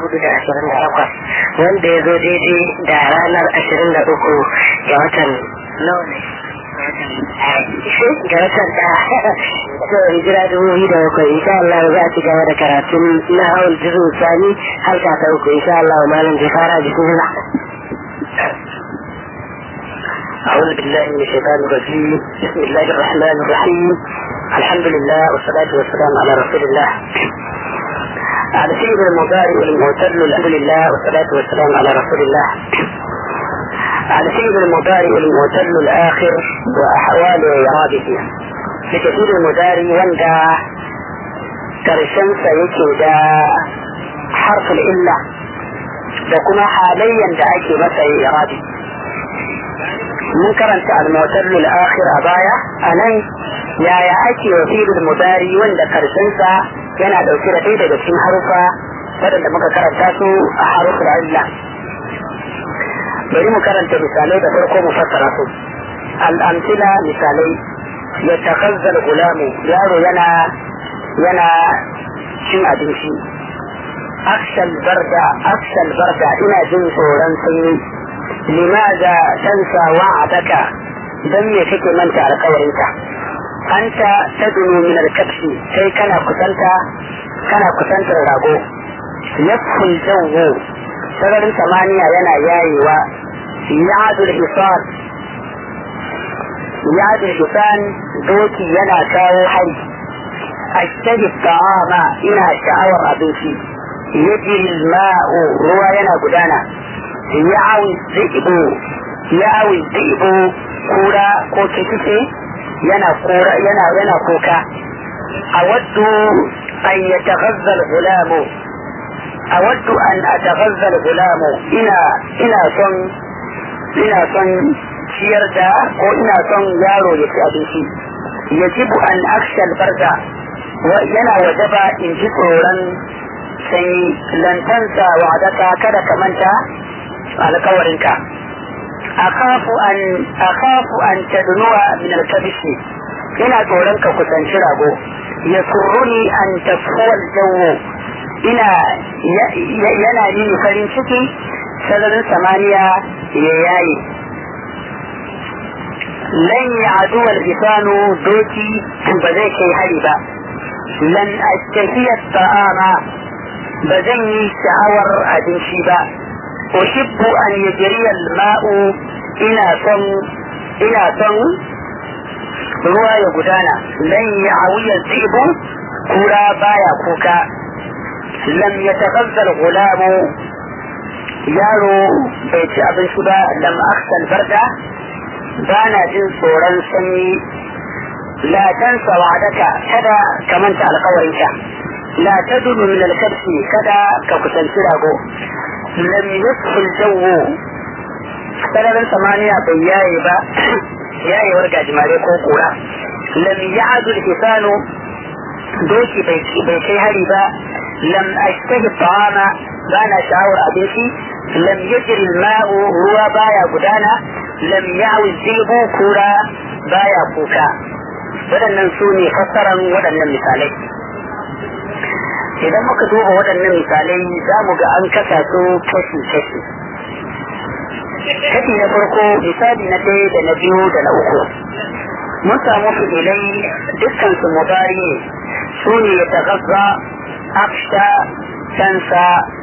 hudu da ashirin da takwas wanda ya zo daidai da ranar ashirin da uku ga watan nawa ne ga watan da to hijira dubu biyu da bakwai insha Allah za a ci gaba da karatun na hawan jiru sani halka ta uku insha Allah malam zai fara bismillah أعوذ بالله من الشيطان الرجيم بسم الله الرحمن الرحيم الحمد لله والصلاة والسلام على رسول الله على سيد المضارع المعتل الحمد لله والصلاة والسلام على رسول الله على سيد المضارع المعتل الآخر وأحوال إعرابه لكثير المضارع وندى كرشن سيكي دا حرف الإلة da kuma halayyan da ake masa irabi mun karanta al-mu'tallul akhir a baya anan yaya ake wasilul mudari wanda karshen sa yana dauke da ɗaya daga cikin harufa wadanda muka karanta su a haruful illa bari mu karanta misalai da farko mu fassara su al-amthila misalai ya takazzal gulamu yaro yana yana cin abinci aksal barda aksal barda ina jin tsoron sanyi limaza tansa wa'adaka dan me kake manta alkawarinka anta tadunu min alkabshi sai kana kusanta kana kusantar rago yafhul jawu sararin samaniya yana yayewa ya'adul hisan ya'adul hisan doki yana kawo hari ashtahi ta'ama ina sha'awar abinci yajri al-ma'u ruwa yana gudana ya'awi dhi'bu ya'awi dhi'bu kura ko kikice yana kura yana yana kuka awaddu an yataghazza al-ghulam awaddu an ataghazza al-ghulam ina ina son ina son ciyar da ko ina son yaro ya ci abinci yajibu an aksha al-barda yana wajaba in ji tsoron sanyi lantansa wa'adaka kada ka manta alkawarinka akhafu an akhafu an tadnuwa min alkabishi ina tsoron ka kusanci rago ya surruni an tafhuwal jawo ina yana nini farin ciki sararin samaniya ya yayi lan ya aduwar isanu doki ba zai kai hari ba lan ashtahiyar ta'ama ba zan yi sha'awar abinci ba أحب أن يجري الماء إلى صن إلى صن ruwa ya gudana lan ya awiya zibu kura baya kuka lam ya takazzal gulamu yaro bai ci abinci ba lam aksal barda ba na jin tsoron sanyi la tansa wa'adaka kada ka manta alkawarinka la tadunu min alkabsi kada ka kusanci rago lam yusfil jawu sararin samaniya bai yaye ba yayewar gajimare ko kura lam ya'adu hisanu doki bai kai hari ba lam ashtahi ta'ama ba na sha'awar abinci lam yajri ma'u ruwa baya gudana lam ya'wi zibu kura baya kuka waɗannan su ne fassaran waɗannan misalai idan muka duba waɗannan misalai za mu ga an kasa su kashi-kashi kashi na farko misali na ɗaya da na biyu da na uku mun samu fi'ilai dukkan su mubari ne su ne ya tagazza afsha tansa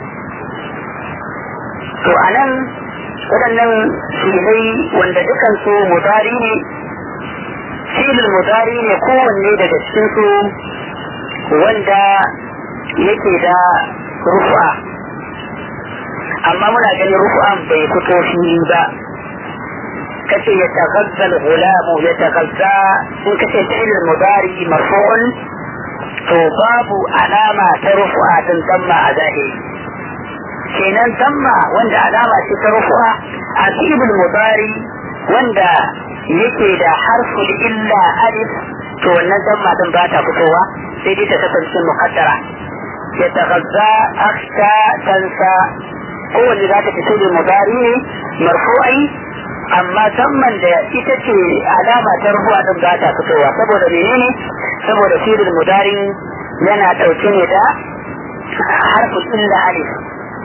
to a nan waɗannan fi'ilai wanda dukkan su mubari ne filin mubari ne kowanne daga cikin su wanda yake da rufa amma muna ganin rufa'an bai fito fili ba kace ya tagazzal gulamu ya tagazza in kace fi'il mudari marfu'un to babu alama ta rufu'a din damma a zahiri kenan damma wanda alama ce ta rufu'a a fi'il mudari wanda yake da harful illa alif to wannan damma din ba ta fitowa sai dai ta kasance muqaddara ya tagazza akhsha tansa kowanne za ta fito da mudari ne marfu'ai amma zamman da ita ce alama ta rufuwa din ba ta fitowa saboda menene saboda filin mudari yana ɗauke ne da harfin illa alif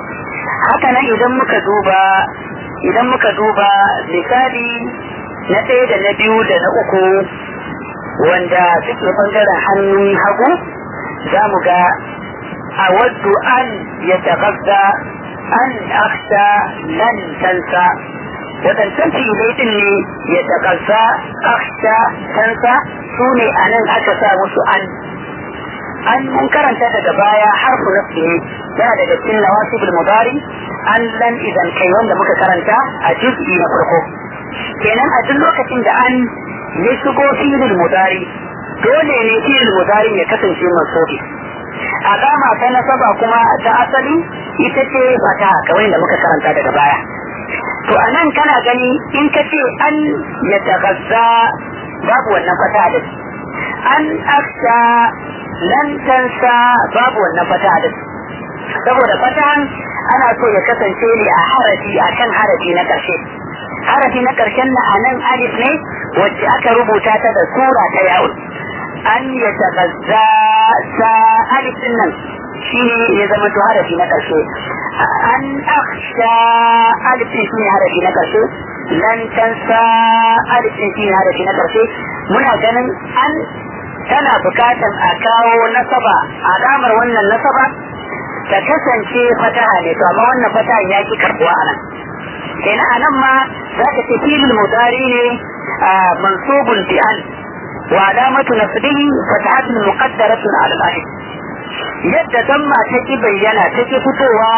haka nan idan muka duba idan muka duba misali na ɗaya da na biyu da na uku wanda suke bangaren hannun hagu za mu ga a waddu an ya tagazza an aksha nan tansa waɗancan fi'ilai ɗin ne ya tagazza aksha tansa su ne a nan aka sa musu an an mun karanta daga baya harfu nafsi ne yana daga cikin nawasibul mudari an lan idan kai wanda muka karanta a juz'i na farko kenan a duk lokacin da an ya shigo filin mudari dole ne filin mudari ya kasance masobi alama ta nasaba kuma ta asali ita ce fata kamar da muka karanta daga baya to a nan kana gani in ka ce an ya tagazza babu wannan fata da an aksha lan tansa babu wannan fata da saboda fatan ana so ya kasance ne a harafi a kan harafi na ƙarshe harafi na ƙarshen na anan alif ne wacce aka rubuta ta da sura ta yawon an ya tagazza sa alif din nan shine ya zama to harafi na ƙarshe an aksha alif din shine harafi na ƙarshe lan tansa alif din shine harafi na ƙarshe muna ganin an tana bukatan a kawo nasaba alamar wannan nasaba ta kasance fataha ne to amma wannan fataha ya ki karbuwa a nan kenan a nan ma za ka ce filin mudari ne mansubun bi an wa alamatu nasbihi fatahatun muqaddaratun ala al-alif yadda damma ta ki bayyana ta ki fitowa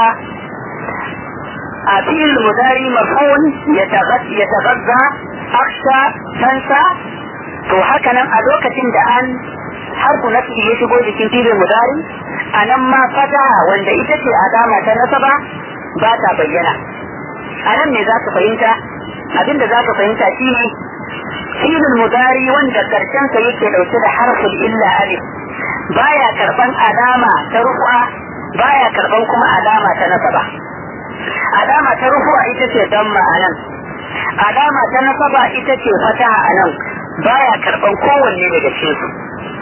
a filin mudari marfu'un ya tagazza aksha tansa to haka nan a lokacin da an harfu nafi ya shigo jikin filin mudari a nan ma fata wanda ita ce alama ta nasaba ba ta bayyana a nan ne za ka fahimta abinda za ka fahimta shi ne filin mudari wanda karshensa yake dauke da harfin illa alif baya karban alama ta rufu'a baya karban kuma alama ta nasaba alama ta rufu'a ita ce damma a nan alama ta nasaba ita ce fata a nan baya karban kowanne daga cikin su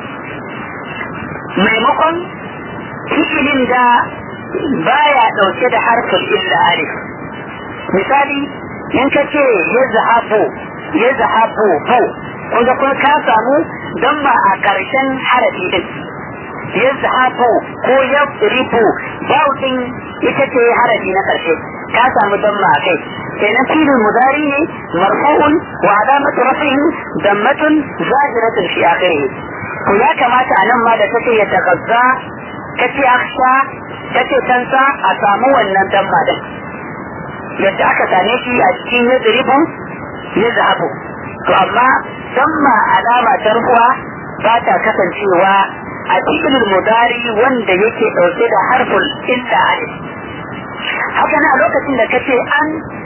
maimakon fi'ilin da baya dauke da harfin illa alif misali in ka ce ya zahabu ya zahabu bu kun ga kun ka samu don ba a ƙarshen harafi din ya zahabu ko ya ribu bau din ita ce harafi na ƙarshe ka samu don ma kai kenan filin mudari ne marfu'un wa alamatu rafihi dammatun zahiratun fi akhirih to ya kamata a nan ma da take ya tagazza kace aksha kace tansa a samu wannan damma din yadda aka same shi a cikin yadribu ya zahabu to amma damma alama ta rufuwa ba ta kasancewa a cikin mudari wanda yake dauke da harful illa alif haka na lokacin da kace an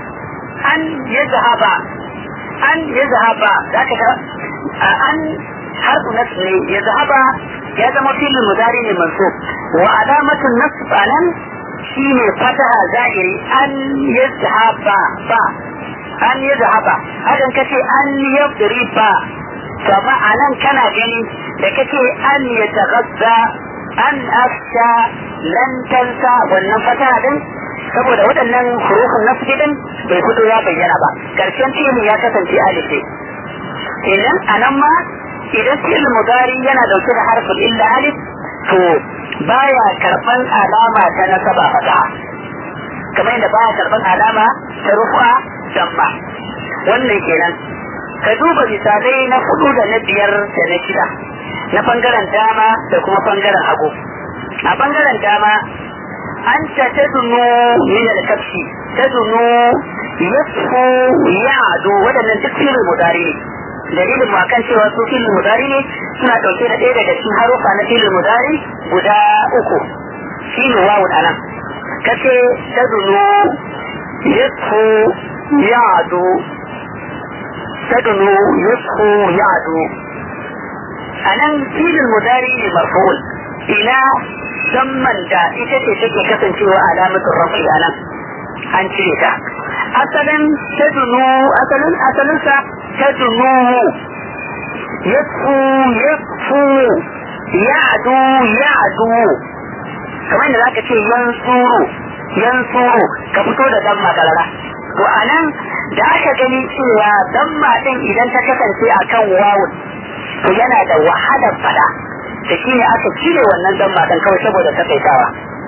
an ya zahaba an ya zahaba zaka ga an harfu nasb ne ya zahaba ya zama filin mudari ne mansub wa alamatun nasb anan shine fataha zahiri an ya zahaba ba an ya zahaba hakan kace an yadri ba kama anan kana gani da kace an ya taghazza an afsha lan tansa wannan fataha din saboda waɗannan hurufin nasbi din bai fito ya bayyana ba karshen fi'il ya kasance alif ne kenan anan ma idan fi'il mudari yana dauke da harfin illa alif to baya karban alama ta nasaba fata kamar yadda baya karban alama ta rufa damma wannan kenan ka duba misalai na hudu da na biyar da na shida na bangaren dama da kuma bangaren hagu a bangaren dama أنت تدنو من الكبش تدنو يصفو يعدو ودنا تكفير المدارين dalilin mu akan cewa su filin mudari ne suna ɗauke da ɗaya daga cikin harufa na filin mudari guda uku shi ne wawun anan kace tadunu yasfu ya'du tadunu yasfu ya'du anan filin mudari ne marfu'ul ila zamman da ita ce take kasancewa alamatun rafi a nan an cire ta asalin ta dunu asalin asalinsa ta dunu yafu yafu ya'du ya'du kamar da zaka ce yansuru yansuru ka fito da damma karara to anan da aka gani cewa damma din idan ta kasance akan wawun to yana da wahalar fada da shi ne aka cire wannan damma din kawai saboda takaitawa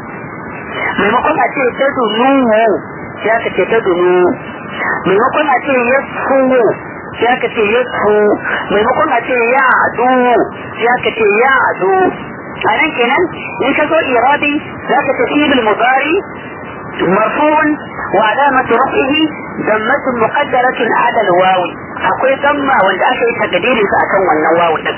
maimakon a ce ta dunu sai aka ce ta dunu maimakon a ce ya suwo sai aka ce ya su maimakon a ce ya adu sai aka ce ya adu a nan kenan in ka zo iradi za ka tafi bil mudari مرفوع وعلامة رفعه ضمة مقدرة على الواو akwai damma wanda aka yi takadirin sa akan wannan wawu din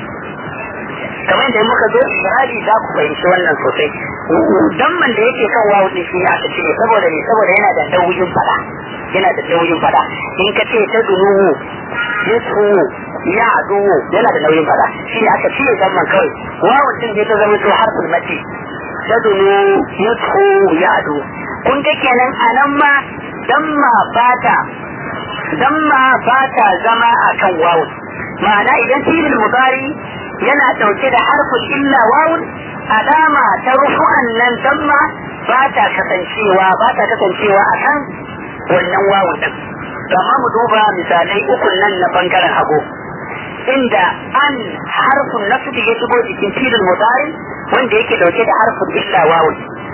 kamar da muka zo iradi za ku fahimci wannan sosai damman da yake kan wawu din shi aka cire saboda ne saboda yana da nauyin fada yana da nauyin fada in ka ce ta dunu yasu ya adu yana da nauyin fada shi aka cire damman kawai wawu din da ta zama to harfin mati ta dunu yasu ya adu kun ga kenan anan ma damma bata damma bata zama akan wawu ma'ana idan filin mudari yana dauke da harfin illa wawun alama ta rufu'an nan damma ba ta kasancewa ba ta kasancewa akan wannan wawun din amma mu duba misalai ukun nan na bangaren hagu inda an harfin nasbi ya shigo jikin filin mudari wanda yake dauke da harfin illa wawun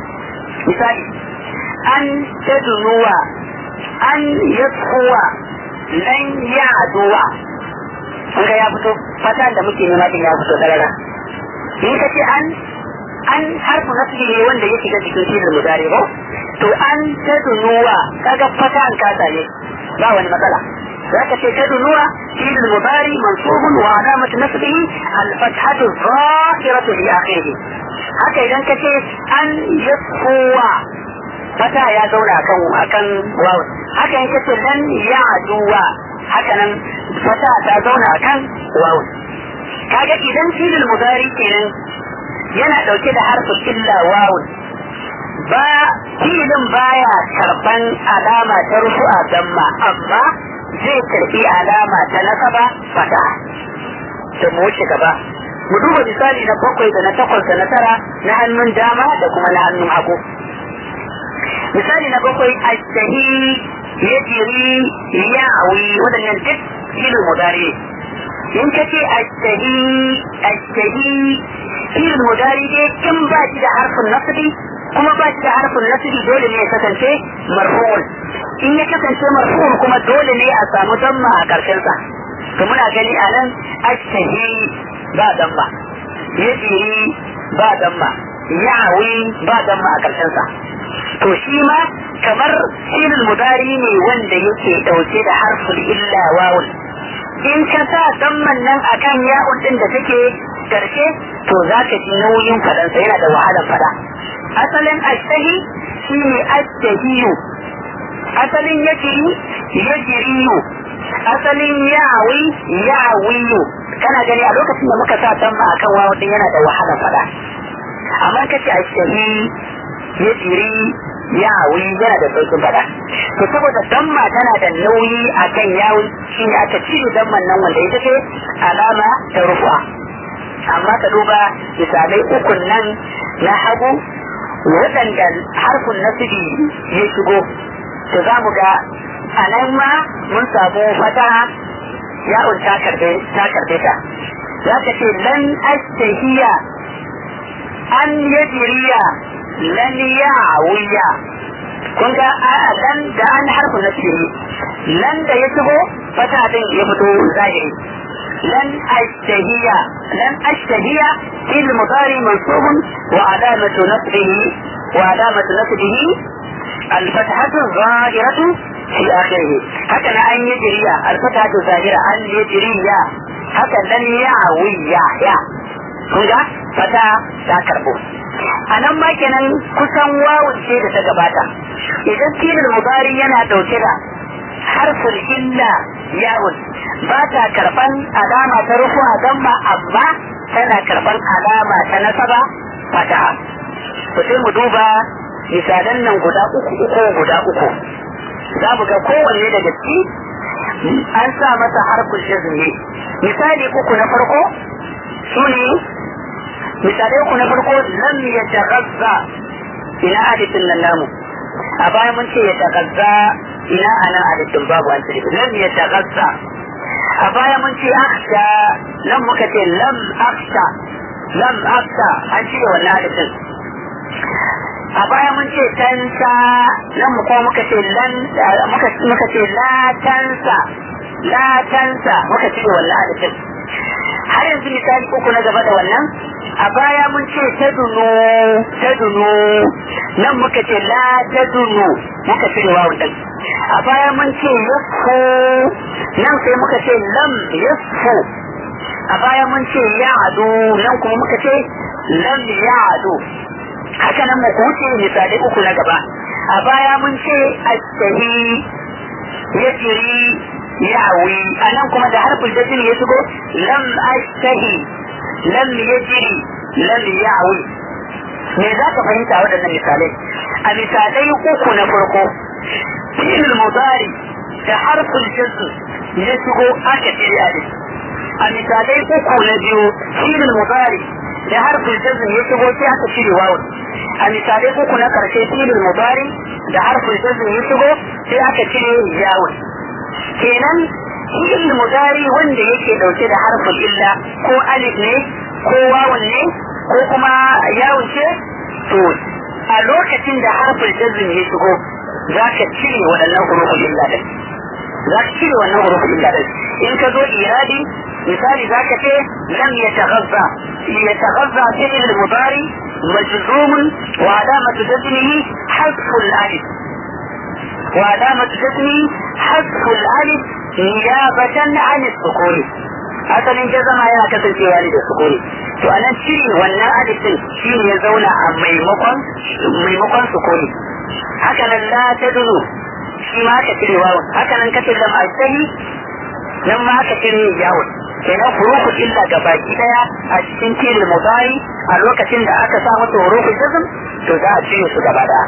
misali an tadunuwa an yatsuwa lan yaduwa kun ga ya fito fata da muke nema din ya fito darara in ka ce an an harfu nasbi ne wanda ya shiga cikin filin mudari ba to an tadunuwa kaga fata an kasa ne ba wani matsala zaka ce tadunuwa filin mudari mansubun wa alamatu nasbihi al-fathatu zahiratu li akhirih haka idan ka ce an yasfuwa fata ya zauna akan akan wawu haka in kace lan ya'duwa haka nan fata ta zauna akan wawu kaga idan filin mudari kenan yana dauke da harfin illa wawu ba filin baya karban alama ta rufu'a damma amma zai karbi alama ta nasaba fata da mu wuce gaba mu duba misali na bakwai da na takwas da na tara na hannun dama da kuma na hannun hagu misali na bakwai ashtahi ya jiri ya awi waɗannan duk filin mudari in ka ce ashtahi ashtahi filin mudari dai in ba shi da harfin nasiri kuma ba shi da harfin nasiri dole ne ya kasance marfu'un in ya kasance marfu'un kuma dole ne a samu damma a ƙarshensa to muna gani a nan ashtahi ba damma ya jiri ba damma ya awi ba damma a ƙarshensa to shi ma kamar filin mudari ne wanda yake dauke da harful illa wawun in ka sa damman nan akan ya'un din da take karshe to za ka ji nauyin fadansa yana da wahalar fada asalin ashtahi shi ne ashtahiyu asalin yajiri yajiriyu asalin ya'awi ya'awiyu kana gani a lokacin da muka sa damma akan wawun din yana da wahalar fada amma kace ashtahi yajiri yawi yana da sauƙin faɗa to saboda damma tana da nauyi a kan yawi shi ne aka cire damman nan wanda ita ce alama ta rufuwa amma ka duba misalai ukun nan na hagu waɗanda harfin nasibi ya shigo to za mu ga a nan ma mun samu fata ya'un ta karbe ta za ka ce lan ashtahiya an yajiriya lan ya'wiya kun ga lan da an harfu na siri lan da ya shigo fata din ya fito zahiri lan ashtahiya lan ashtahiya fil mudari mansubun wa alamatu nasbihi wa alamatu nasbihi الفتحة الظاهرة في آخره هكذا أن يجري الفتحة الظاهرة أن يجري هكذا لن يعوي يا كنت فتا لا كربو a nan ma kenan kusan wawun ce da ta gabata idan filin mubari yana dauke da harfin illa yawun ba ta karban alama ta rufu a damma amma tana karban alama ta nasaba fataha to sai mu duba misalan nan guda uku uku guda uku za mu ga kowanne daga ciki an sa masa harfin shazmi misali uku na farko su ne misalai ku na farko lam ya tagazza ina hadisin nan namu a baya mun ce ya tagazza ina ana alifin babu an tsiri lam ya tagazza a baya mun ce aksha nan muka ce lam aksha lam aksha an cire wannan alifin a baya mun ce tansa nan mu kuma muka ce lan muka ce la tansa la tansa muka cire wannan alifin har yanzu misali uku na gaba da wannan a baya mun ce tadunu tadunu nan muka ce la tadunu muka cire wawun din a baya mun ce yafu nan sai muka ce lam yafu a baya mun ce ya'adu nan kuma muka ce lam ya'adu haka nan mu wuce misali uku na gaba a baya mun ce astahi yajri ya'wi a nan kuma da harfin jazim ya shigo lam astahi lam yajri lam ya'wi me za ka fahimta waɗannan misalai a misalai uku na farko fi'il mudari da harfin jazm ya shigo aka cire alif a misalai uku na biyu fi'il mudari da harfin jazm ya shigo sai aka cire wawun a misalai uku na karshe fi'il mudari da harfin jazm ya shigo sai aka cire yawun kenan fi'il mudari wanda yake dauke da harfin illa ko alif ne ko wawun ne ko kuma yawun ce to a lokacin da harfin jazm ya shigo za ka cire waɗannan hurufin illa din za ka cire wannan hurufin illa din in ka zo iradi misali za ka ce lam yataghazza yataghazza fi'il mudari مجزوم وعلامة جزمه حذف الألف وعلامة جزمه حذف الألف نيابة عن السكون asalin jazama yana kasancewa ne da sukuni to a nan cire wannan alifin shi ne ya zauna a maimakon maimakon sukuni haka nan la ta dunu shi ma aka cire wawun haka nan kace lam astahi nan ma aka cire yawun kenan hurufu illa ga baki daya a cikin filin mudari a lokacin da aka sa masa hurufu jazm to za a cire su gaba daya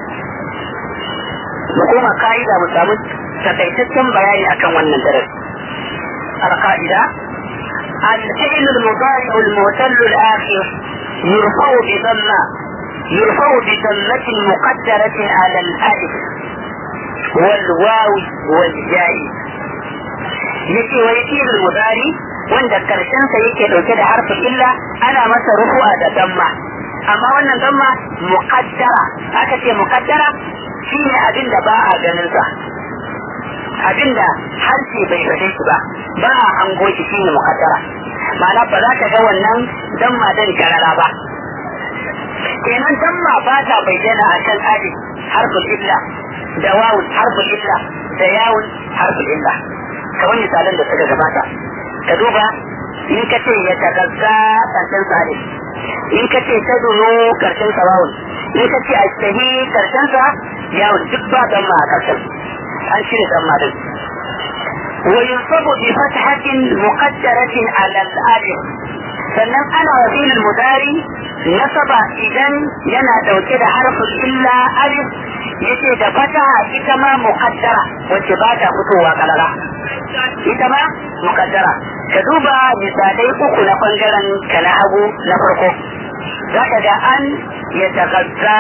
mu koma ka'ida mu samu takaitaccen bayani akan wannan darasi القاعدة الفعل المضارع المعتل الآخر يرفع بضمة يرفع بضمة مقدرة على الألف والواو والياء yake wa yake da mudari wanda karshen sa yake dauke da harfin illa ana masa rufu'a da damma amma wannan damma muqaddara aka ce muqaddara shine abin da ba a ganin sa abin da harshe bai fade shi ba ba a hango shi shine muqaddara ma'ana ba za ka ga wannan damma dan karara ba kenan damma ba ta bayyana a kan alif harfin illa da wawun harfin illa da yawun harfin illa kamar misalan da suka gabata ka duba in ka ce ya tagazza karshen sa alif in ka ce ta duno karshen sa wawun in ka ce astahi karshen sa yawun duk ba damma a karshen an shirya damma din وينصب بفتحة مقدرة على الألف sannan ana wa filin mudari nasaba idan yana dauke da harfin illa alif yace da fataha ita ma muqaddara wacce ba ta fitowa kalala ita ma muqaddara ka duba misalai uku na bangaren ka na hagu na farko zaka ga an ya tagazza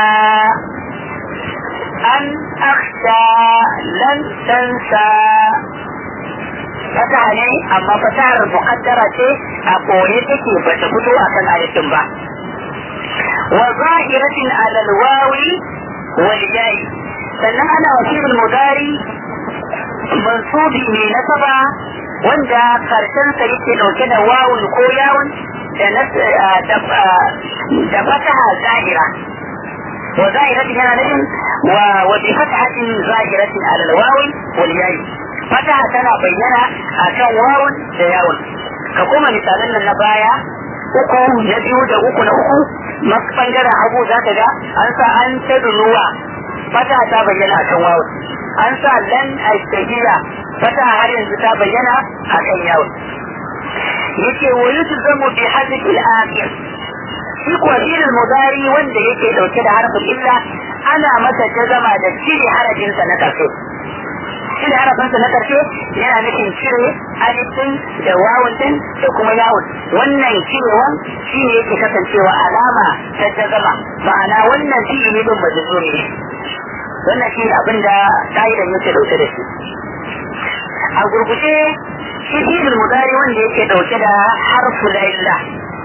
an akhsha lan tansa fataha ne amma fatahar muqaddara ce a koye take ba ta fito a kan ayatin ba wa zahiratin ala alwawi wal yayi sannan ana wasibul mudari mansubi ne nasaba wanda karshen sa yake dauke da wawun ko yawun da da fataha zahira wa zahiratin yana nufin wa bi fatahatin zahiratin ala alwawi wal yayi fataha tana bayyana a kan wawun da yawun ka kuma misalan nan na baya uku na biyu da uku na uku bangaren hagu za ka ga an sa an ta dunuwa fataha ta bayyana a kan wawun an sa lan aistahiya fataha har yanzu ta bayyana a kan yawun yake wa yutzamu bi hadith al-akhir shi kuwa fi'il mudari wanda yake dauke da harfin illa ana masa jazama da cire harafinsa na karshe cire harafinsa na ƙarshe yana nufin cire alifin da wawun din da kuma yawun wannan cirewan shi ne yake kasancewa alama ta jazama ma'ana wannan fi'ili din majzumi ne wannan shi abin da ka'idar yake dauke da shi a gurguje shi fi'il mudari wanda yake dauke da harfu la illa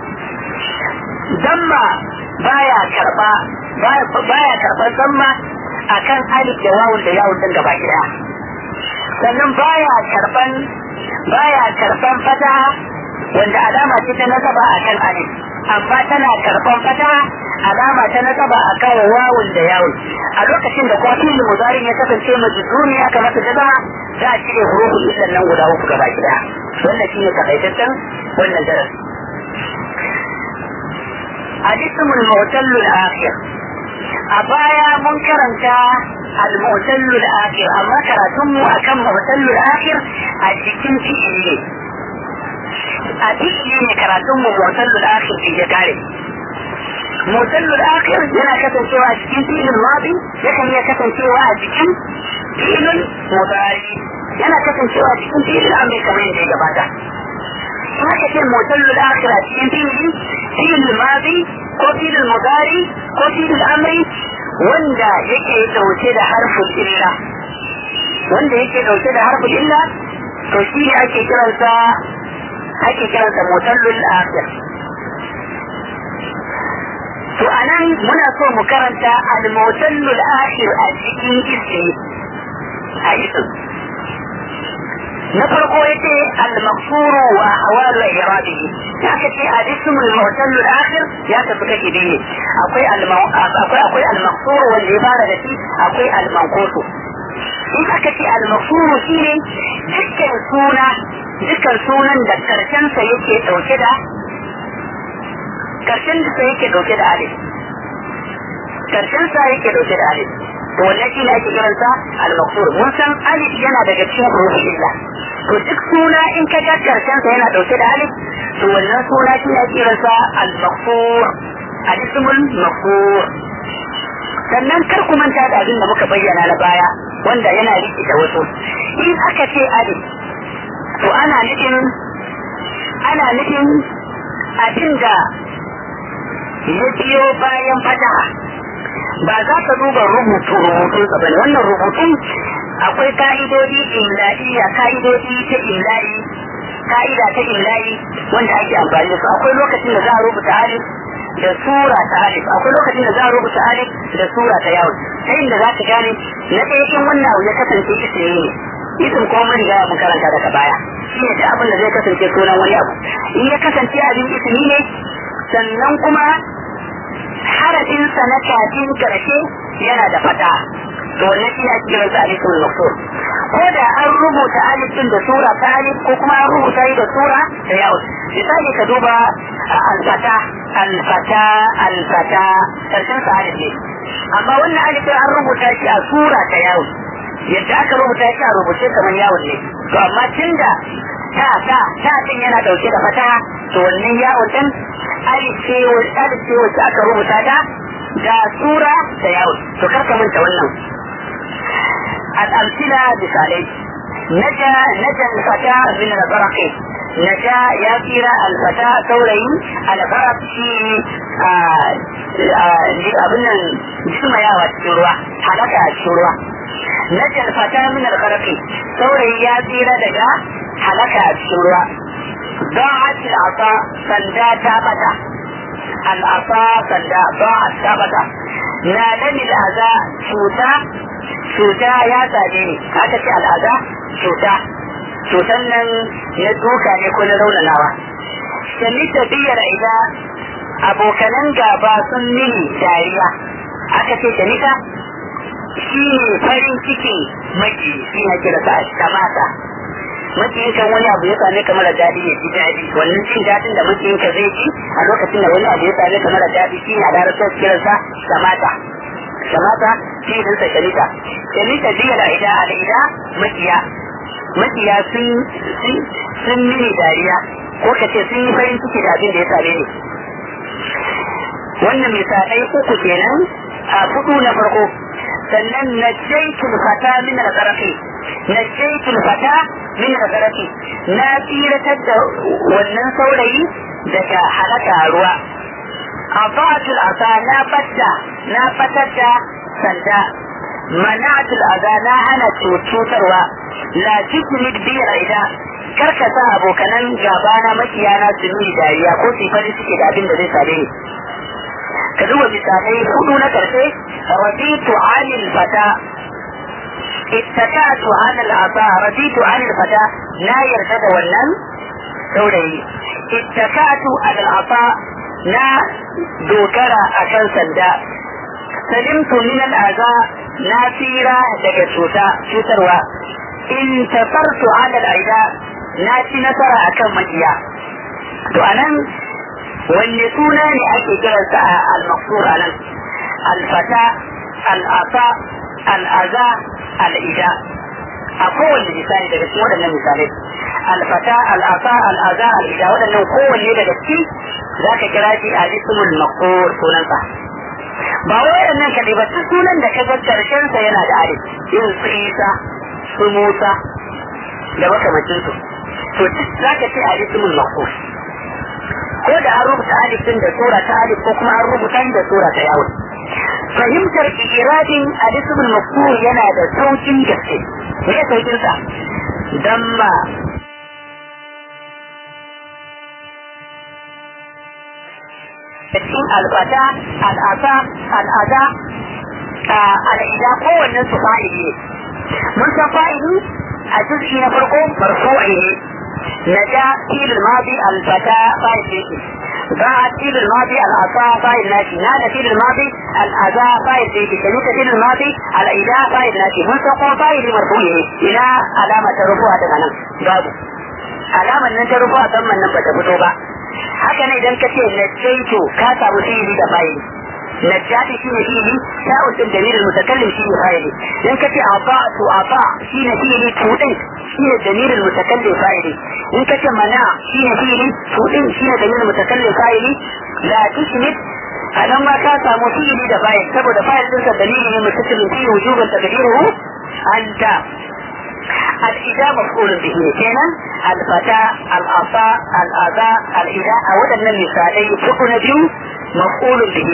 damma baya karba baya karban damma akan alif da wawun da yawun din gaba daya sannan baya karban baya karban fataha wanda alama ce ta nasaba akan alif amma tana karban fataha alama ta nasaba akan wawun da yawun a lokacin da kuma fi'il mudari ya kasance majzumi aka masa jazama za a cire hurufin illan nan guda uku gaba daya wannan shine takaitaccen wannan darasi الاسم المعتل الآخر أبايا منكرا المعتل الآخر أما كراتم أكم معتل الآخر أجيكم في إلي أجيكم كراتم معتل الآخر في جكاري معتل الآخر yana kasancewa a cikin filin mabi yakan iya kasancewa a cikin filin mudari yana kasancewa a cikin filin amri kamar yadda ya gabata haka ce mutallul akhir a cikin fili filin mabi ko filin mudari ko filin amri wanda yake dauke da harfin illa wanda yake dauke da harfin illa to shi ne ake kiransa ake kiransa mutallul akhir to anan muna so mu karanta al-mutallul akhir a cikin ismi a ismi na farko yace al-maqsur wa ahwal iradihi haka ce al-ism al-mu'tal al-akhir ya tafi kake biye akwai akwai akwai al-maqsur wanda ya fara da shi akwai al-manqus in aka ce al-maqsur shine dukkan suna dukkan sunan da karshen sa yake dauke da karshen sa yake dauke da alif karshen sa yake dauke da alif to wannan shi ne ake kiransa al-maqsur mun san alif yana daga cikin hurufin illa to duk suna in ka ga karshen sa yana dauke da alif to wannan suna shi ne ake kiransa al-maqsur al-ismul maqsur sannan kar ku manta da abin da muka bayyana na baya wanda yana riki da wasu in aka ce alif to ana nufin ana nufin abin da ya biyo bayan fataha ba za ka duba rubutu rubutun sa bane wannan rubutun akwai ka'idodi imla'iya ka'idodi ta imla'i ka'ida ta imla'i wanda ake amfani da su akwai lokacin da za a rubuta alif da sura ta alif akwai lokacin da za a rubuta alif da sura ta yawon ta inda za ka gane na ɗaya in wannan abu ya kasance ismi ne isin kuma mun riga mun karanta daga baya shi ne abin da zai kasance sunan wani abu in ya kasance abin ismi ne sannan kuma harafinsa na kafin karshe yana da fata to wannan shi ake kiran sa alifin maksur ko da an rubuta alifin da sura ta alif ko kuma an rubuta yi da sura da yawon misali ka duba alfata alfata alfata karshen sa alif ne amma wannan alifin an rubuta shi a sura ta yawon yadda aka rubuta shi a rubuce kamar yawon ne to amma tunda ta ta ta din yana dauke da fata to wannan yawon din alif ce wacce aka rubuta ta da sura da yawon to karka manta wannan al'amsila misalai naja naja alfata min al-baraqi naja ya tsira alfata saurayi al-baraq shi abin nan jismayawa cikin ruwa halaka a cikin ruwa naja alfata min al-baraqi saurayi ya tsira daga halaka a cikin ruwa ضاعت العصا سندا تابتا العصا سندا ضاعت تابتا نالني الأذى شوتا شوتا يا ساجيني هذا في الأذى شوتا شوتا نن يدوكا يكون لولا نوا سميت بير إذا أبو كنن غابا سنني داريا aka ce shanika shi ne farin cikin maki shi ne kira sa kamata makiyinka wani abu ya same ka mara daɗi ya ji daɗi wannan cin daɗin da makiyinka zai ci a lokacin da wani abu ya same ka mara daɗi shi a larabtar kiransa shamata shamata shi din sa shamita shamita biya da ida a ida makiya makiya sun sun mini dariya ko ka ce sun yi farin ciki da abin da ya same ni wannan misalai uku kenan a fudu na farko sannan najjaitul fata min al-qaraqi najjaitul fata min al-qaraqi na tsiratar da wannan saurayi daga halaka ruwa abatul asa na fatta na fatar da sanda mana'atul aza na hana cutarwa la tukmid bi ida karka sa abokanan gaba na makiyana su nuni dariya ko su fari suke da abin da zai same ni ka duba misalai hudu na karshe raditu anil fata ittakatu anil asa raditu anil fata na yarda da wannan saurayi ittakatu anil asa na dogara akan sanda salimtu min al'aza na tsira daga cuta cutarwa in tasartu ala al'aida na ci nasara akan makiya to anan wanne suna ne ake kiransa a al-maqsur anan al-fata al-asa al-aza al-ida a kowanne misali daga cikin waɗannan misalai al-fata al-asa al-aza al-ida waɗannan kowanne daga ciki zaka kira shi a ismul maqsur sunansa ba wai waɗannan kaɗai ba duk sunan da ka ga karshen sa yana da alif irin su Isa su Musa da makamacin su to duk zaka ce aliful maqsur ko da an rubuta alif din da sura ta alif ko kuma an rubuta da sura ta yawon fahimtar iradin aliful maqsur yana da saukin gaske me ya saukin sa damma cikin albata al'asa al'ada al'ida kowannen su fa'ili ne mun san fa'ili a juz'i na farko marfu'i ne نجا فيل الماضي الفتاة فايل فيه باع فيل الماضي العصا فايل ناشي نادى فيل الماضي الأذى فايل فيه كنيت فيل الماضي الإله فايل ناشي من تقوى فايل مرفوعه إلى علامة رفوع تماما بابو علامة ننت رفوع ثم نبت فتوبة haka ne idan ka ce najjaitu ka samu fi'ili da fa'ili najjati shi ne fi'ili sha'un din dalilin mutakallim shi ne fa'ili idan ka ce ata'tu ata shi ne fi'ili tudin shi ne dalilin mutakallim fa'ili in ka ce mana shi ne fi'ili tudin shi ne dalilin mutakallim fa'ili la tushmit a nan ma ka samu fi'ili da fa'il saboda fa'il ɗinsa dalili ne mutakallim fi'ili wujuban taqdiruhu anta الإجابة مفعول به كنا الفتاة الأصاء الأذى الإله أولا من مثالي تكون بيو مفعول به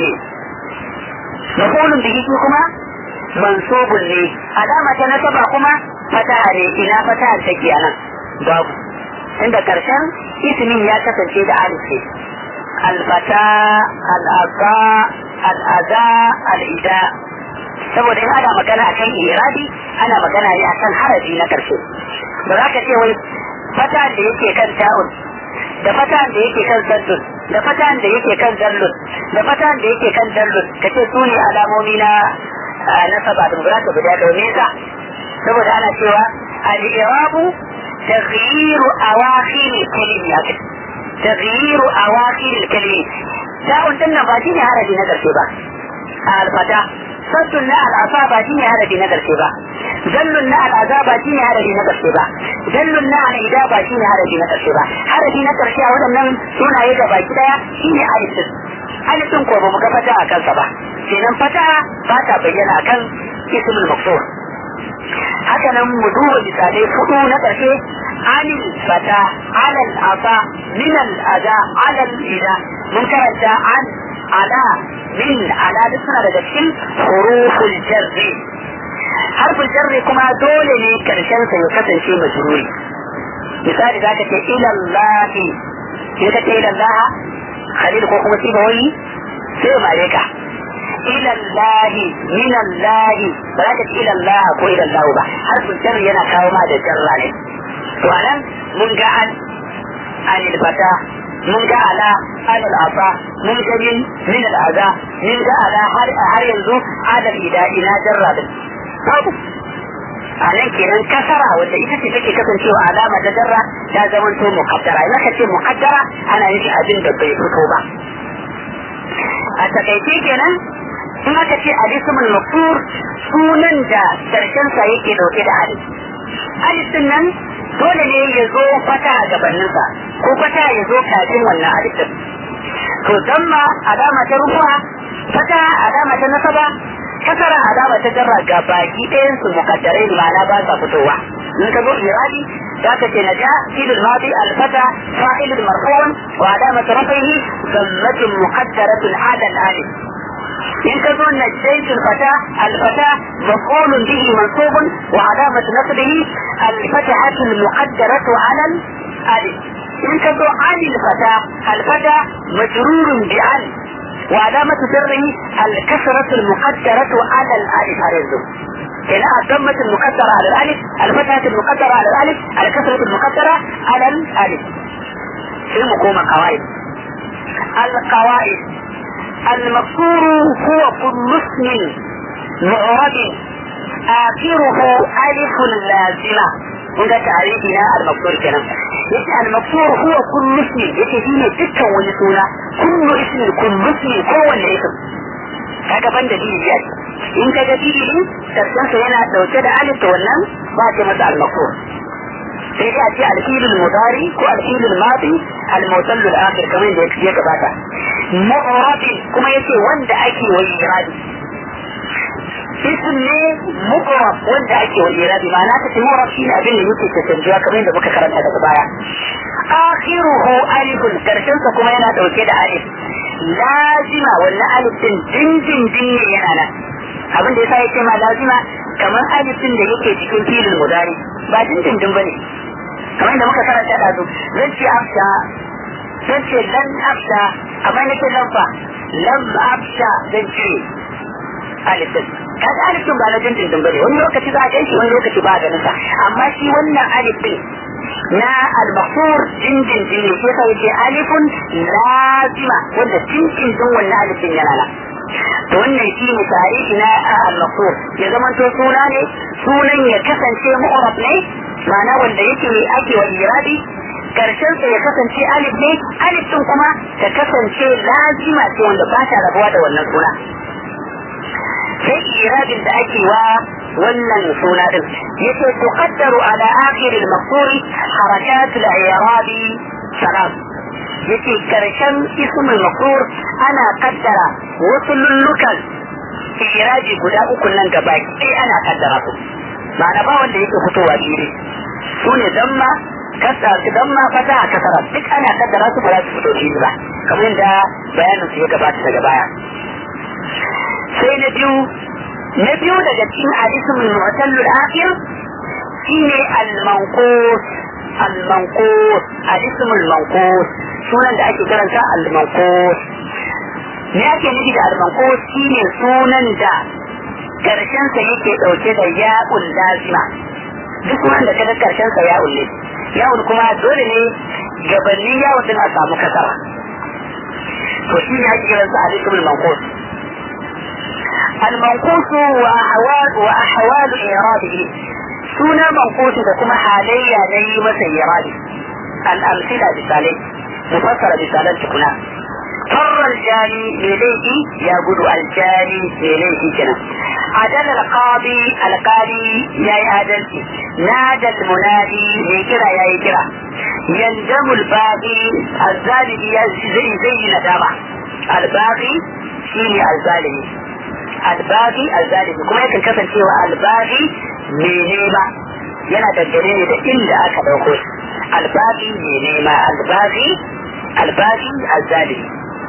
مفعول به كما منصوب لي علامة نسبة كما فتاة لي إلى فتاة تكيانا باب عند كرشان اسمي يا كسنشي دا ألف الفتاة الأصاء الأذى الإله saboda in ana magana akan iradi ana magana ne akan harafi na karshe ba za ka ce wai fata da yake kan ta'un da fata da yake kan zaddun da fata da yake kan zallun da fata da yake kan dallun ka ce su ne alamomi na nasaba da za ka guda da wani sa saboda ana cewa al-irabu taghyiru awakhir kalimi haka taghyiru awakhir kalimi ta'un din nan ba shi ne harafi na karshe ba al-fata saddun na al'asa ba shi ne harafi na karshe ba zallun na al'aza ba shi ne harafi na karshe ba zallun na al'ida ba shi ne harafi na karshe ba harafi na karshe a waɗannan sunaye da baki daya shi ne alifin alifin ko ba mu ga fata a kansa ba kenan fata ba ta bayyana akan ismul maksur haka nan mu duba misalai hudu na karshe anil fata alal asa min al aza alal ida mun karanta an ala min ala duk suna daga cikin huruful jarri harfin jarri kuma dole ne karshen sa ya kasance majruri misali za ka ce ilallahi sai ka ce ilallah khalil ko kuma siba wani sai mare ka ilallahi minallahi ba za ka ce ilallah ko ilallahu ba harfin jarri yana kawo ma da jarra ne to anan mun ga an anil fata mun ga ala alal asa mun ga min min al aza mun ga ala har har yanzu adal ida ina jarra din babu a nan kenan kasara wanda ita ce take kasancewa alama ta jarra ta zama to muqaddara idan ka ce muqaddara ana yin abin da bai fito ba a takaice kenan in aka ce alismul maqsur sunan da karshen sa yake dauke da alif alif din nan dole ne ya zo fata a gabaninsa ko fata ya zo kafin wannan alifin to damma alama ta rufuwa fata alama ta nasaba kasara alama ta jarra ga baki ɗayan su mukaddarai ma'ana ba sa fitowa in ka zo iradi za ka ce naja filin madi alfata fa'ilun marfu'un wa alama ta rafihi zammatun muqaddaratun ala al-alif in ka zo najjaytu al-fata al-fata maf'ulun bihi mansubun wa alamatu nasbihi al-fatahatu al-muqaddaratu 'ala al-alif in ka zo an al-fata al-fata majrurun bi an وعلامة سره الكسرة المقدرة على الألف هرزو هنا الضمة المقدرة على الألف الفتحة المقدرة على الألف الكسرة المقدرة على الألف في مقوم قواعد القواعد المقصور هو كل اسم معرب آخره ألف لازمة هنا تعريفنا المقصور كلام يجي المقصور هو كل اسم يجي فيه دكا ونسونا كل اسم كل اسم هو الاسم kaga ban da dini biyar in ka ga dini tafsirinsa yana dauke da alif da wannan ba ce masa al-maqsur sai dai a ce al-fi'l al-mudari ko al-fi'l al-madi al-mawsal al-akhir kamar yadda ya gabata mu'rab kuma yace wanda ake wa iradi ism ne mu'rab wanda ake wa iradi ma'ana ta mu'rab shi ne abin da yake cancancewa kamar yadda muka karanta daga baya akhiruhu alifun karshen sa kuma yana dauke da alif lazima wannan alif din dindindin ne yana nan abin da yasa yake ma lazima kamar alif din da yake cikin filin mudari ba dindindin bane kamar da muka karanta da su zan ce afsha zan ce lan afsha amma nake lan fa lam afsha zan ce alif din kaga alif din ba na dindindin bane wani lokaci za a gan shi wani lokaci ba a ganin sa amma shi wannan alif din na al-maqsur dindindin ne sai yake alifun lazima wanda dindindin wannan alifin yana nan to wannan shi ne tarihi na al-maqsur ya zama to suna ne sunan ya kasance mu'arab ne ma'ana wanda yake ake wa irabi karshen sa ya kasance alif ne alif din kuma ta kasance lazima ce wanda ba ta rabuwa da wannan suna sai irabin da ake wa wannan suna din yace tuqaddaru ala akhir al-maqsur harakat al-i'rab salam yace karshen ism al-maqsur ana kaddara wasu lullukan iraji guda uku nan gaba sai ana kaddara su ma'ana ba wanda yake fitowa dire su ne damma kasa damma fata kasara duk ana kaddara su ba za su fito dire ba kamar yadda bayanin su ya gabata daga baya sai na biyu na biyu daga cikin hadisin mu'tallu al-akhir shine al-manqus al-manqus hadisin al-manqus sunan da ake karanta al-manqus me ake nufi da al-manqus shine sunan da karshen sa yake dauke da ya'ul lazima duk sunan da kaga karshen sa ya'ul ne ya'ul kuma dole ne gabanin ya'ul din a samu kasara to shi ne ake kiransa hadisin al-manqus المنقوص وأحوال وأحوال إيراده سنة منقوص كما حاليا لي مسيرات الأمثلة بسالي مفسرة بسالة تكون فر الجاني إليه يقول الجاني إليه كنا عدل القاضي القاضي يا عدل نادى المنادي يكرا يا يكرا يندم الباقي الظالم زي زي ندامة الباقي شيني الظالم albagi alzalimi kuma yakan kasancewa albagi mai nema yana dangane ne da inda aka ɗauko shi albagi mai nema albagi albagi alzalimi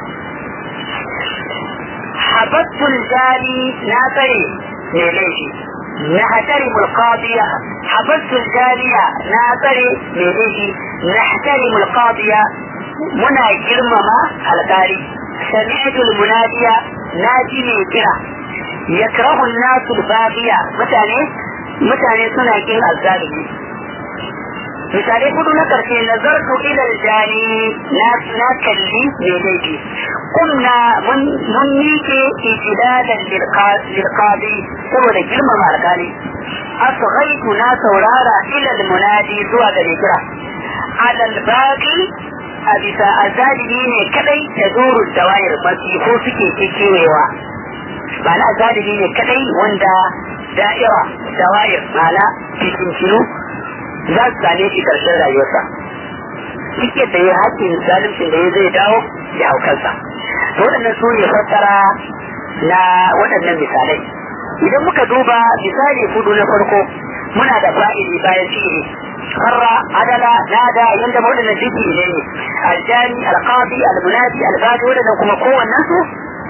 habattul jari na tsare mai laifi na hatari mulqadiya habattul jariya na tsare mai laifi na hatari mulqadiya muna girmama alƙali sami'atul munadiya na ji mai kira yakrahu an-nasu al-baghiya mutane mutane suna kin azzalimi misalai hudu na karshe nazartu ila al-jani na na kalli me laifi kunna mun mun mike itidadan lil-qadi saboda girmama alkali asghaitu na saurara ila al-munadi zuwa ga kira ala al-baghi a bisa azalimi ne kadai da zuru dawayar mafi ko suke kekewewa ba na zalimi ne kadai wanda da'ira dawayar ma'ana fitintinu za su same shi karshen rayuwarsa duk yadda ya haƙƙin zalimcin da ya zai dawo da haukansa to waɗannan su ne fassara na waɗannan misalai idan muka duba misali hudu na farko muna da fa'ili bayan fi'ili farra adala nada yanda waɗannan duk ne ne aljani alqadi almunadi albadi waɗannan kuma kowannen su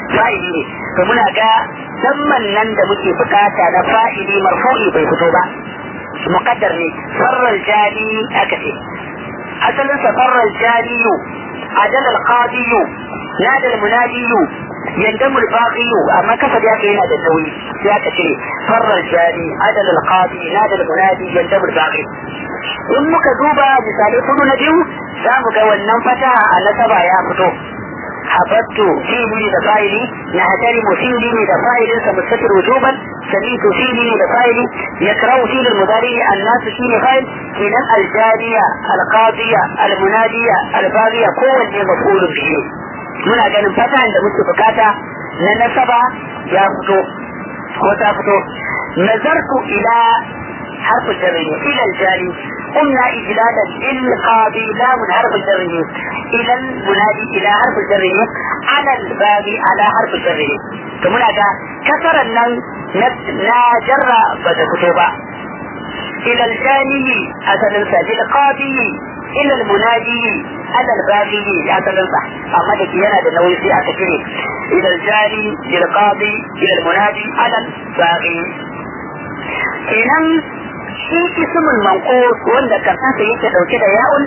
fa'ili ne to muna ga zamman nan da muke bukata na fa'ili marfu'i bai fito ba muqaddar ne farral jali aka ce asalin sa farral jaliyu adal al-qadiyu nada al-munadiyu yandamu al-baghiyu amma kafa da yake yana da nauyi sai aka ce farral jali adal al-qadi nada al-munadi yandamu al-baghi in muka duba misalai kudu na biyu za mu ga wannan fataha a nasaba ya fito habattu fi'li da fa'ili na hatarimu fi'li ne da fa'ilin sa mustatir wujuban samitu fi'li ne da fa'ili yakrau fi'li mudari annasu shine fa'il kenan aljariya alqadiya almunadiya albaghiya kowanne maf'ulun bihi muna ganin fatahan da muke bukata na nasaba ya fito ko ta fito nazartu ila حرف الجر إلى الجاري قلنا إجلالا للقاضي لام حرف الجر إلى المنادي إلى حرف الجر على الباب على حرف الجر ثم هذا كسر النون لا جر بدا كتوبة إلى الجاني أسد للقاضي إلى المنادي على الباقي أسد أما تكينا لنوي في أكثر إلى الجاني للقاضي إلى المنادي على الباقي kenan shi ismul manqus wanda karfansa yake dauke da ya'un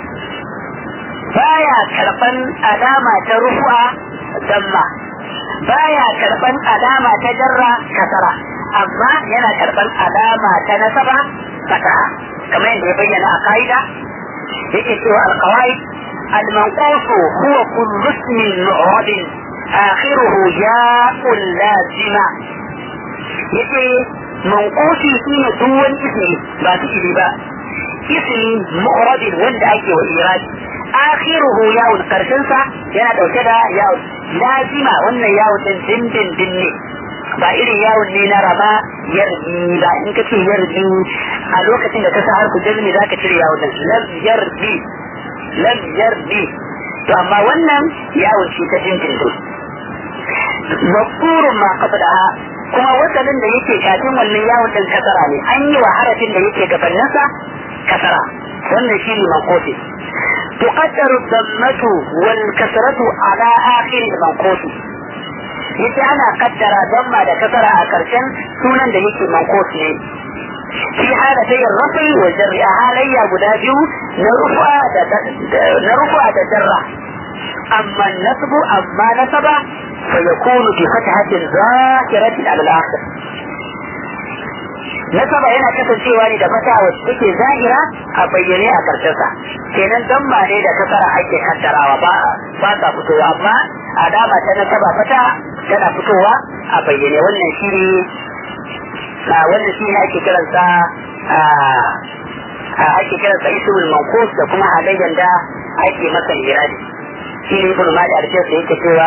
baya karban alama ta rufu'a damma baya karban alama ta jarra kasara amma yana karban alama ta nasaba fataha kamar yadda ya bayyana a ka'ida yake cewa alqawaid المنقوص هو كل اسم معرب آخره ياء لازمة يجي منقوصي فيه دون اسمه ما تجري بقى اسم معرب وند أكي والإيراد آخره ياء قرشنسا yana dauke da yawon lazima wannan yawon din dindin dinne ba irin yawon ne na raba yarbi ba in ka ce yarbi a lokacin da ka sa harku jazmi za ka cire yawon din lam yarbi lam yarbi to amma wannan yawon ce ta dindin din mafurun ma qablaha kuma wasalin da yake kafin wannan yawon din kasara ne an yi wa harafin da yake gabaninsa kasara wannan shi ne mankosi تقدر الضمة والكسرة على آخر المنقوص yace ana kaddara damma da kasara a karshen sunan da yake manqus ne fi halatai rafi wa jarri a halayya guda biyu na rufa da na rufa da jarra amma nasbu amma nasaba fa yakunu bi fathatin zahiratin ala al-akhir nasaba yana kasancewa ne da fata wacce take zahira a bayyane a karshensa kenan damma ne da kasara ake kaddarawa ba ba ta fitowa amma alama ta nasaba fata tana fitowa a bayyane wannan shi ne wannan shi ne ake kiransa ake kiransa ismul manqus da kuma halayyar da ake masa iradi shi ne ibn mali alfiyar da yake cewa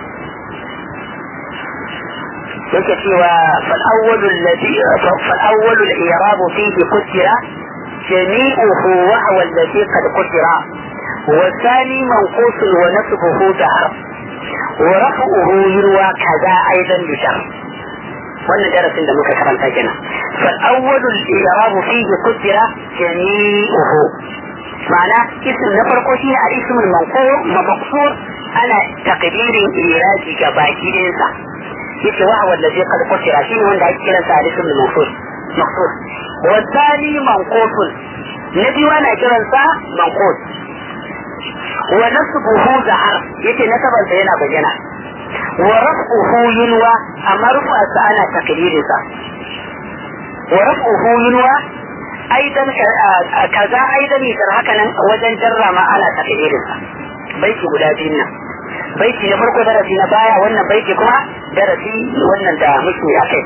yake cewa fal'awwalu alladhi fal'awwalu al-i'rab fihi qutira jami'uhu wa huwa alladhi qad qutira والثاني منقوص ونصبه دهر ورفعه يروى كذا ايضا بشر wannan darasin da muka karanta kenan fal awwalu al-i'rab fihi qutira jami'uhu ma'ana ism na farko shine al-ism al-manqur maqsur ana taqdirin iraji ga baki ɗayansa yace wa huwa alladhi qad qutira shine wanda ake kiran sa al-ism al-maqsur maqsur wa thani manqus na biyu ana kiran sa manqus wa nasbuhu zahar yace nasaban sa yana bayyana wa raf'uhu yunwa amma rufa sa ana takdirin sa wa raf'uhu yunwa aidan kaza aidan yar haka nan wajen jarra ma ana takdirin sa baiti guda biyun nan baiti na farko darasi na baya wannan baiti kuma darasi wannan da muke akai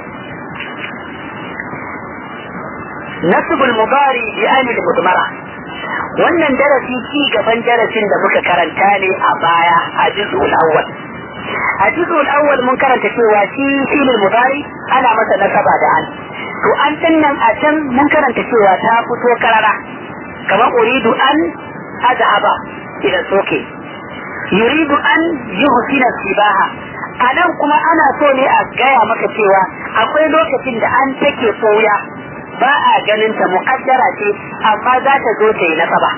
nasbul mubari bi amil mudmara wannan darasi ci gaban darasin da muka karanta ne a baya a juz'ul awwal a juz'ul awwal mun karanta cewa shi filin mudari ana masa nasaba da an to an nan a can mun karanta cewa ta fito karara kamar uridu an azhaba ila soke yuridu an yuhsina sibaha a nan kuma ana so ne a gaya maka cewa akwai lokacin da an take soya ba a ganin ta muƙaddara ce amma za ta zo ta yi nasaba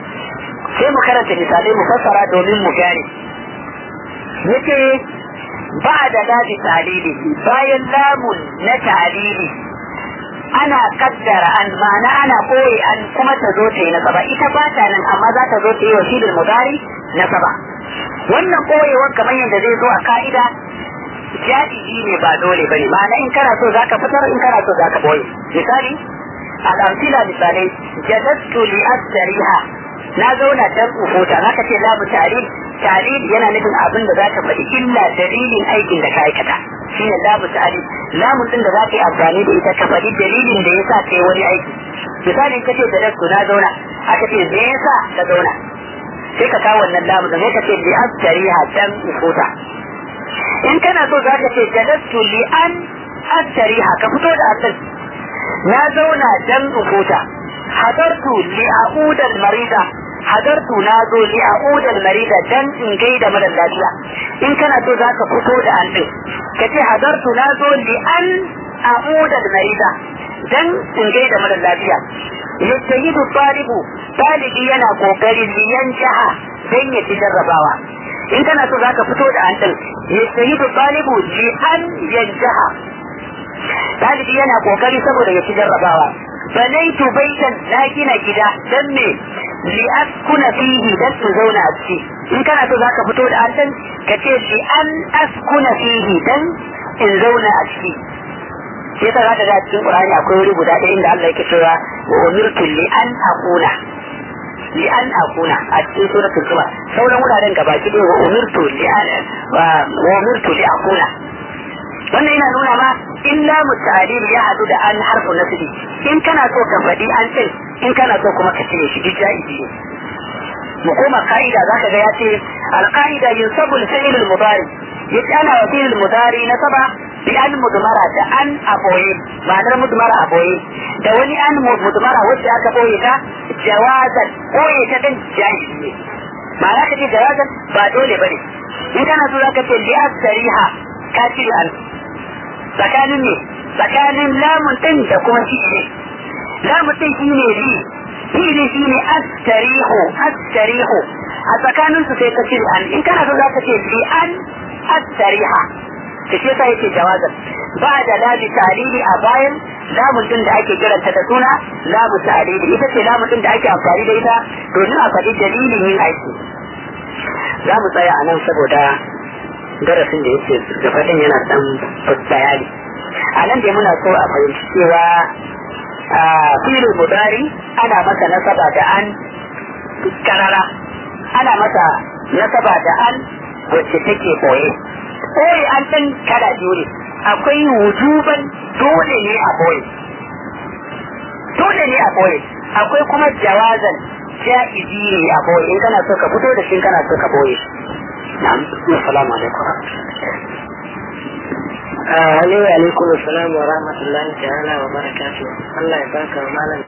sai mu karanta misalai mu fassara domin mu gane yace ba da labi talili bayan lamun na talili ana kaddara an ma'ana ana koyi an kuma ta zo ta yi nasaba ita ba ta nan amma za ta zo ta yi wa shi mudari nasaba wannan koyewar kamar yadda zai zo a ka'ida jadi'i ne ba dole ba ne ma'ana in kana so zaka fitar in kana so zaka boye misali al'amsila misalai jadastu li astariha na zauna dan uhuta zaka ce lamu ta'lil ta'lil yana nufin abin da zaka faɗi illa dalilin aikin da ka aikata shine lamu ta'lil lamun din da zaka yi amfani da ita ka faɗi dalilin da yasa kai wani aiki misali kace jadastu na zauna aka ce me yasa ka zauna sai ka kawo wannan lamu da sai ka ce li astariha dan uhuta in kana so za ka ce jalastu li an astariha ka fito da asal na zauna dan ufuta hadartu li a'udal marida hadartu na zo li a'udal marida dan in gaida mara lafiya in kana so za ka fito da an din ka ce hadartu na zo li an a'udal marida dan in gaida mara lafiya yastahidu talibu talibi yana kokari liyan jaha dan ya ci jarrabawa in kana so zaka fito da an din yastahidu talibu li an yanjaha talibi yana kokari saboda ya ci jarrabawa banaitu baitan na gina gida dan me li askuna fihi dan su zauna a ciki in kana so zaka fito da an din ka ce li an askuna fihi dan in zauna a ciki sai ta zaka ga cikin Qur'ani akwai wuri guda ɗaya inda Allah yake cewa wa umirtu li an aqula li an aqula a cikin suratul zumar sauran wuraren gaba ki wa umirtu li an wa umirtu li aqula wannan yana nuna ma illa muta'alil ya hadu da an harfu nasbi in kana so ka faɗi an ce in kana so kuma ka cire shi duk jaizi ne mu koma ka'ida zaka ga ya ce al-qa'ida yunsabu al-fi'l al-mudari yace ana wa fi'l al-mudari nasaba bi an mudmara da an aboye ma'anar mudmara aboye da wani an mudmara wacce aka boye ta jawazan boye ta din jaizi ne ma'ana ka ce jawazan ba dole bane in kana so zaka ce li asriha ka cire an tsakanin ne tsakanin lamun din da kuma fi'ili lamun din shine li fi'ili shine astarihu astarihu a tsakanin su sai ka cire an in kana so zaka ce li an astariha ta ce sai yake jawazan ba da labi talili a bayan lamun din da ake kiranta da suna lamu talili ita ce lamun din da ake amfani da ita domin a faɗi dalilin yin aiki za mu tsaya a nan saboda darasin da yake gabaɗin yana dan bayani a nan dai muna so a fahimci cewa a filin mudari ana masa nasaba da an karara ana masa nasaba da an wacce take boye boye an ɗan kala biyu ne akwai wujuban dole ne a boye dole ne a boye akwai kuma jawazan ja'izi ne a boye in kana so ka fito da shi kana so ka boye shi نعم السلام عليكم ورحمة الله عليكم السلام ورحمة الله تعالى وبركاته الله يبارك ومعنا